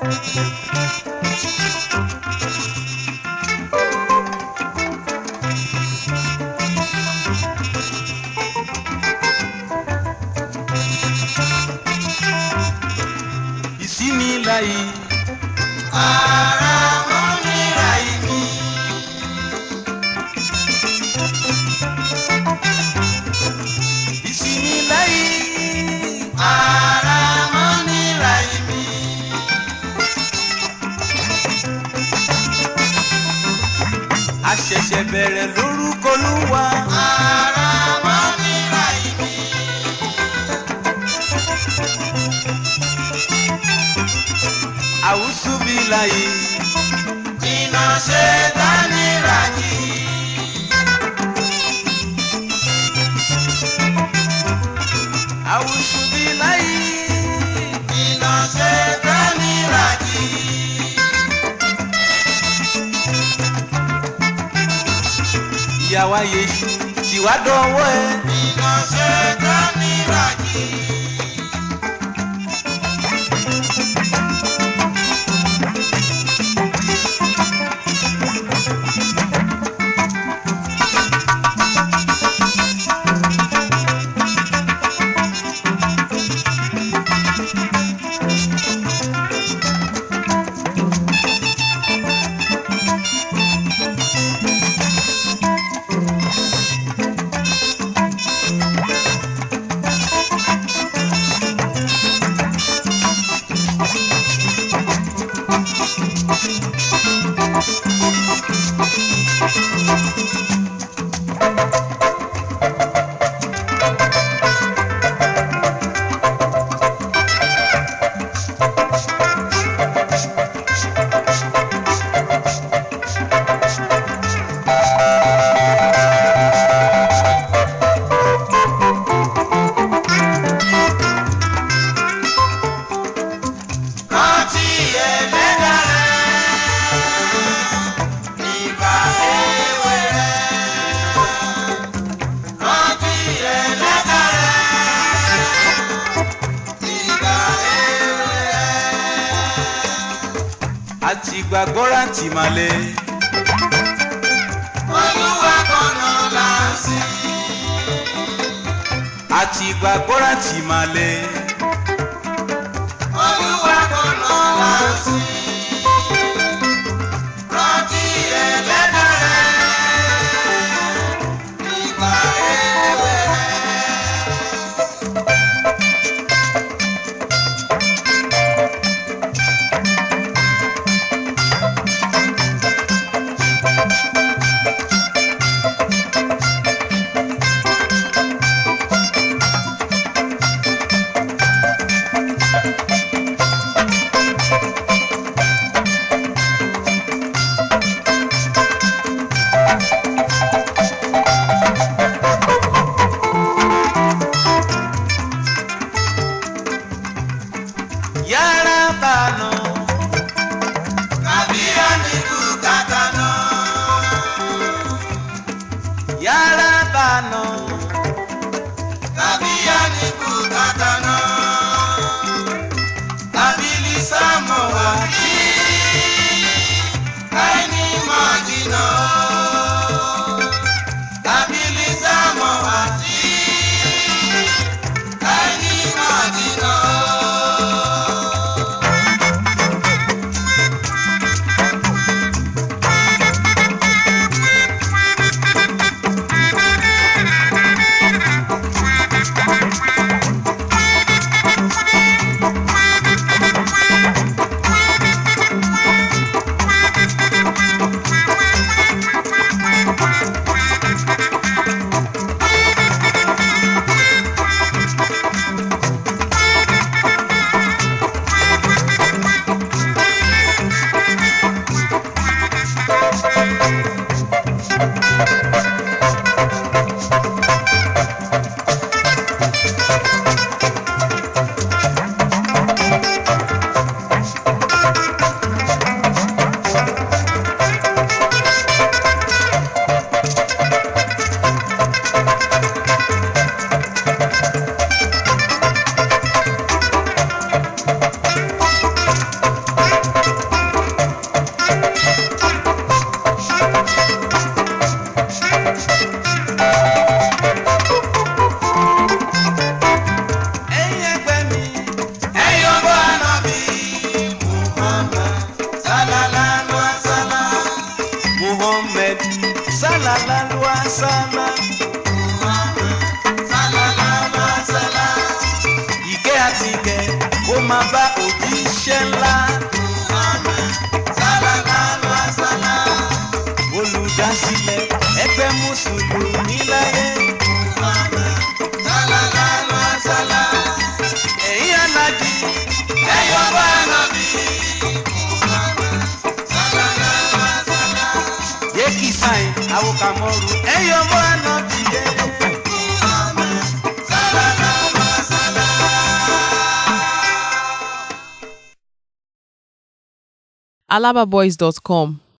ìsinmi láyé ara mọ́ mi ra ìmí. ìsinmi láyé ara mọ́ mi ra ìmí. àṣẹ̀ṣẹ̀ bẹ̀rẹ̀ lórúkọ Olúwa ara mọ́ mi ra ìmí. àwùsù bí láyé iná ṣe dání ra jì. àwùsù bí láyé iná ṣe dání ra jì. ìyàwó Yésù tìwá dọ̀wọ́ ẹ iná ṣe dání ra jì. rántí ẹlẹ́dàá rẹ̀ nígbà èwe rẹ̀. rántí ẹlẹ́dàá rẹ̀ nígbà èwe rẹ̀. àti gbàgbọ́ra tì máa lé olúwa kọ̀nà là ń sìn. àti gbàgbọ́ra tì máa lé olúwa kọ̀nà là ń sìn. rántí ẹlẹ́dàá rẹ̀ nígbà èwe rẹ̀. àti gẹ̀ kó máa bá òjíṣẹ́ ńlá olùdásílẹ̀ ẹgbẹ́ mùsùlùmí láyé ẹ̀yin alájí ẹ̀yọ́ bá nàbí. yéèkì sáyìn àwòkàmọ́rù ẹ̀yọ́ bá nàbí yẹ. alababoys.com